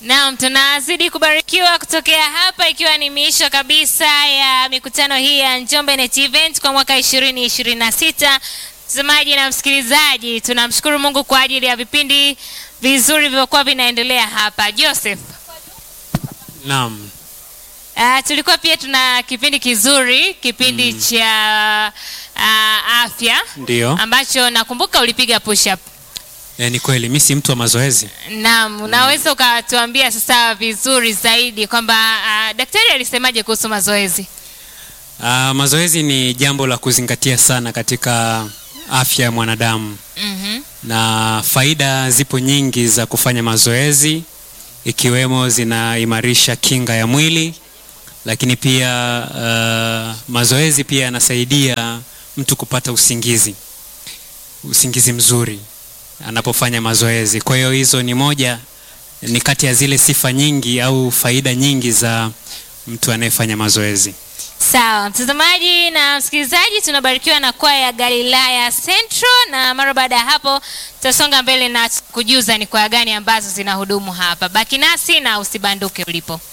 Naam, tunazidi kubarikiwa kutokea hapa ikiwa ni miisho kabisa ya mikutano hii ya Njombe Net Event kwa mwaka 2026. Mtazamaji na msikilizaji, tunamshukuru Mungu kwa ajili ya vipindi vizuri vilivyokuwa vinaendelea hapa. Joseph, Naam. uh, tulikuwa pia tuna kipindi kizuri, kipindi cha uh, afya Ndio. ambacho nakumbuka ulipiga push up. E, ni kweli mi si mtu wa mazoezi. Naam, unaweza ukatuambia sasa vizuri zaidi kwamba uh, daktari alisemaje kuhusu mazoezi? Ah, mazoezi ni jambo la kuzingatia sana katika afya ya mwanadamu Mhm. na faida zipo nyingi za kufanya mazoezi ikiwemo zinaimarisha kinga ya mwili, lakini pia ah, mazoezi pia yanasaidia mtu kupata usingizi, usingizi mzuri anapofanya mazoezi. Kwa hiyo hizo ni moja, ni kati ya zile sifa nyingi au faida nyingi za mtu anayefanya mazoezi. Sawa, mtazamaji na msikilizaji, tunabarikiwa na kwaya ya Galilaya Central, na mara baada ya hapo tutasonga mbele na kujuza ni kwaya gani ambazo zinahudumu hapa. Baki nasi na usibanduke ulipo.